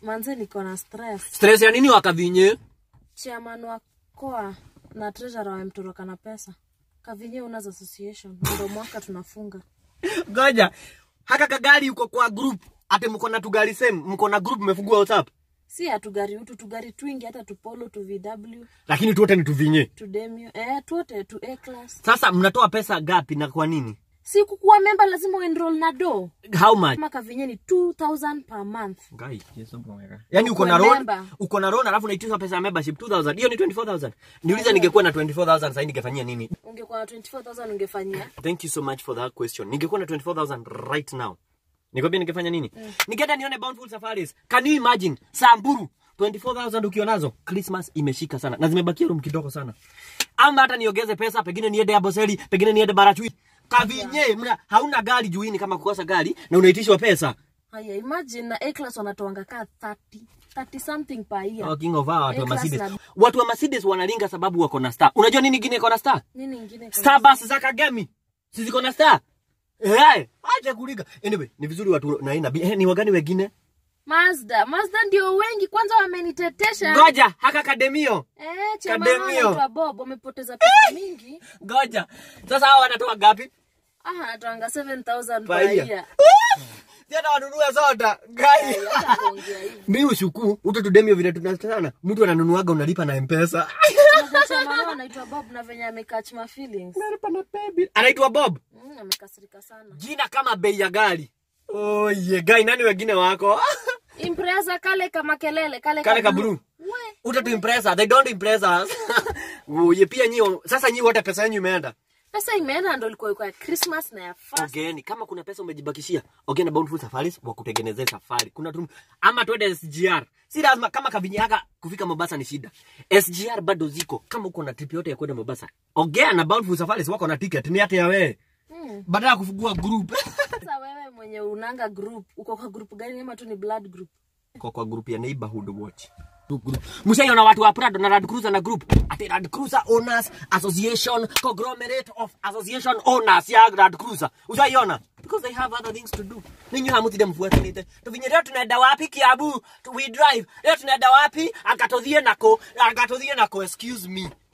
manze niko na stress stress ya nini wakavinye chairman wa koa na treasurer wamtoroka na pesa kavinye unas association ndo mwaka tunafunga goja haka kagari uko kwa group ate mko na tugari same mko na group mmefungua whatsapp si hatugari utu tugari twingi hata tupolo tu vw lakini tuote ni tuvinye tu demio eh, tuote tu a class sasa mnatoa pesa gapi na kwa nini si kukuwa memba lazima uenroll na do how much kama kavinye ni 2000 per month Guy, Yesu mwega. Yaani uko na Ukuwe loan, member. uko na loan alafu unaitisha pesa ya membership 2000. Hiyo ni 24000. Niulize ningekuwa na 24000 sasa ningefanyia nini? ungekuwa na 24000 ungefanyia Thank you so much for that question. Ningekuwa na 24000 right now. Nikwambia ningefanya nini? Ningeenda nione Bountiful Safaris. Can you imagine? Samburu 24000 ukiwa nazo. Christmas imeshika sana. Na zimebakia room kidogo sana. Ama hata niongeze pesa, pengine niende Aboseli, pengine niende Barachui. Kavinye, mna hauna gari juini kama kukosa gari na unaitishwa pesa. haya imagine na a class wanatoanga kaa 30 30 something per year Oh, king of our watu wa A-class Mercedes. na- Watu wa Mercedes wanalinga sababu wako na star. Unajua nini ingine iko na star? nini ingine kuna- Starbucks za Kagemi. Si ziko na star? Eh, acha kulinga. Anyway, ni vizuri watu na ina eh, ni wagani wengine? mazda mazda ndio wengi kwanza wamenitetesha Ngoja, haka Kademio. eh, chairman wao Kademio. anaitwa bob wamepoteza pesa mingi Ngoja. Sasa hao wanatoa gapi? ah anatoanga 7000 Per per year. year Tena wanunua soda. Gai. hata kuongea hivi Mimi ushuku, uto tudemio vile tunatana. Mtu ananunuaga unalipa na M-Pesa. Unajua chairman wao anaitwa bob na venye amecatch my feelings Unalipa na baby. Anaitwa Bob. mm, amekasirika sana Jina kama bei ya gari. Oh, ye gai nani wengine wako? impreza kale kama kelele kale Kale ka blue. blue. We, uta tu impress her. They don't impress us. Uye pia nyi sasa nyi wote pesa yenu imeenda. pesa imeenda ndo ilikuwa iko ya christmas na ya fast Ogeni, kama kuna pesa umejibakishia, ogeni na Bountiful Safaris wakutengenezee safari. Kuna tu ama twende SGR. Si lazima kama kavinyaka kufika Mombasa ni shida. SGR bado ziko. Kama uko na trip yote ya kwenda Mombasa, ogea na Bountiful Safaris wako na ticket ni hata ya wewe. Mm. Badala ya kufungua group. sasa wewe mwenye unanga group uko kwa group gani ama tu ni blood group kwa kwa group ya neighborhood watch mshaiona watu wa Prado na Land Cruiser na group ati Land Cruiser Owners Association conglomerate of association owners ya Land Cruiser ushaiona because they have other things to do ninyi hamutide mfuatanite tuvinye leo tunaenda wapi Kiabu Tu- we drive leo tunaenda wapi akatothie nako akatothie nako excuse me